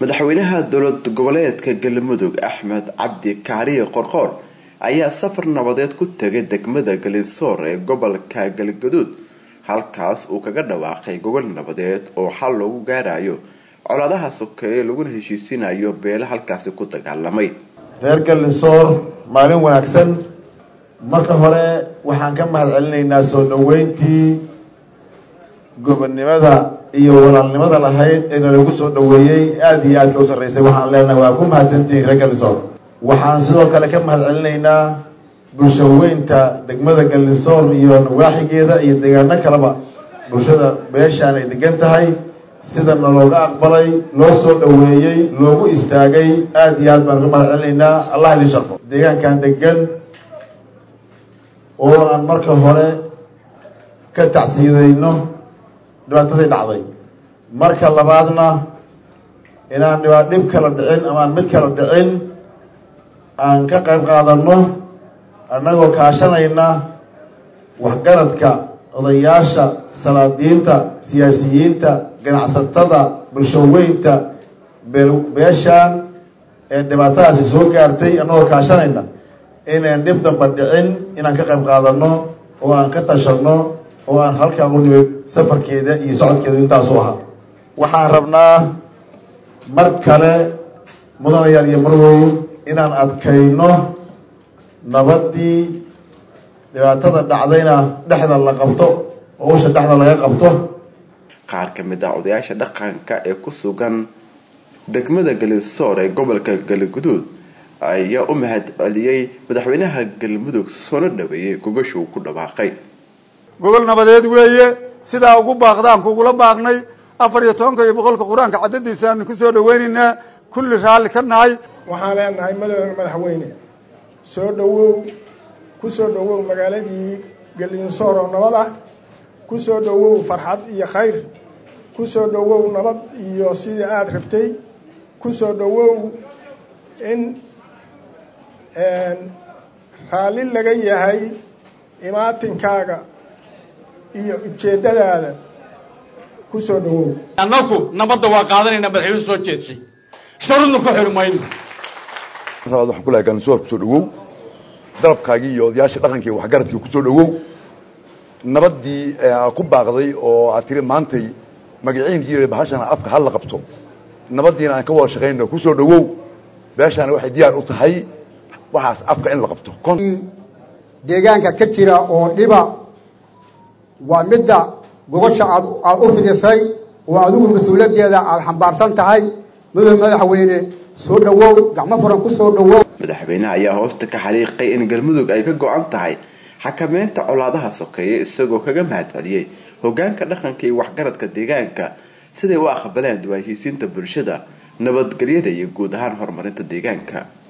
madaxweynaha dowlad goboleedka galmudug axmed cabdi kaariye qorqoor ayaa safar nabadeed ku tegay degmada galinsoor ee gobolka galgaduud halkaas uu kaga dhawaaqay gogol nabadeed oo xal loogu gaarayo colaadaha sokeeye laguna heshiisinayo beele halkaasi ku dagaalamay reer galinsoor maalin wanaagsan marka hore waxaan ka mahad celinaynaa soo dhaweyntii gobonnimada iyo walaalnimada lahayd ee nalagu soo dhaweeyey aada iyo aadka u sarreysay waxaan leenahay waa ku mahadsantihiin reer galinsoor waxaan sidoo kale ka mahad celinaynaa bulshaweynta degmada galinsoor iyo nawaaxigeeda iyo deegaano kaleba bulshada beeshaan ay degan tahay sida nalooga aqbalay loo soo dhaweeyey loogu istaagay aada iyo aad baan ka mahad celinaynaa allah idin sharfo deegaankan degan oo aan marka hore ka tacsiidayno dhibaatadii dhacday marka labaadna inaan dhibaa dhib kala dhicin amaan mid kala dhicin aan ka qayb qaadano annagoo kaashanayna waxgaradka odayaasha salaadiinta siyaasiyiinta ganacsatada bulshaweynta beeshaan ee dhibaatadaasi soo gaartay annagoo kaashanayna inaan dhib damba dhicin inaan ka qayb qaadano oo aan ka tashano oo aan halkaa u nimid safarkeeda iyo socodkeeda intaasu ahaa waxaan rabnaa mar kale mudanayaal iyo marwoy inaan adkayno nabaddii dhibaatada dhacdayna dhexda la qabto oo usha dhexda laga qabto qaar ka mid ah odayaasha dhaqanka ee ku sugan degmada galinsoor ee gobolka galguduud ayaa u mahad celiyey madaxweynaha galmudug soona dhaweeyey gogasha uu ku dhawaaqay gogol nabadeed weeye sidaa ugu baaqdaan kugula baaqnay afar iyo tobanka iyo boqolka qur-aanka caddadiisa aanu kusoo dhaweynaynaa kulli raalli ka nahay waxaan leenahay madowna madaxweyne soo dhawow ku soo dhawow magaaladii galinsoor oo nabad ah ku soo dhawow farxad iyo khayr ku soo dhawow nabad iyo sidii aada rabtay ku soo dhawow in raalli laga yahay imaatinkaaga iyo ujeeddadaada ku soo dhawow annaku nabadda waa qaadanayna madaxweynu soo jeedshay sharudna ku xiri mayno waxaan kulahay galinsoor kusoo dhawow dalabkaagii iyo odayaashii dhaqankii iyo waxgaradkii kusoo dhawow nabaddii ku baaqday oo aad tiri maantay magaciinkii bahashana afka hal la qabto nabaddiina aan ka wada shaqayno kusoo dhawow beeshaana waxay diyaar u tahay waxaas afka in la qabto deegaanka ka jira oo dhiba waa midda gobasha aad aada u fidisay oo adigu mas-uuliyaddeeda aada xambaarsan tahay madax madaxweyne soo dhawow gacmo furan ku soo dhawow madaxweynaha ayaa hoosta ka xariiqay in galmudug ay ka go-an tahay xakameynta colaadaha sokeeye isagoo kaga mahad celiyey hogaanka dhaqanka iyo waxgaradka deegaanka siday u aqbaleen dib heshiisiinta bulshada nabadgelyada iyo guud ahaan horumarinta deegaanka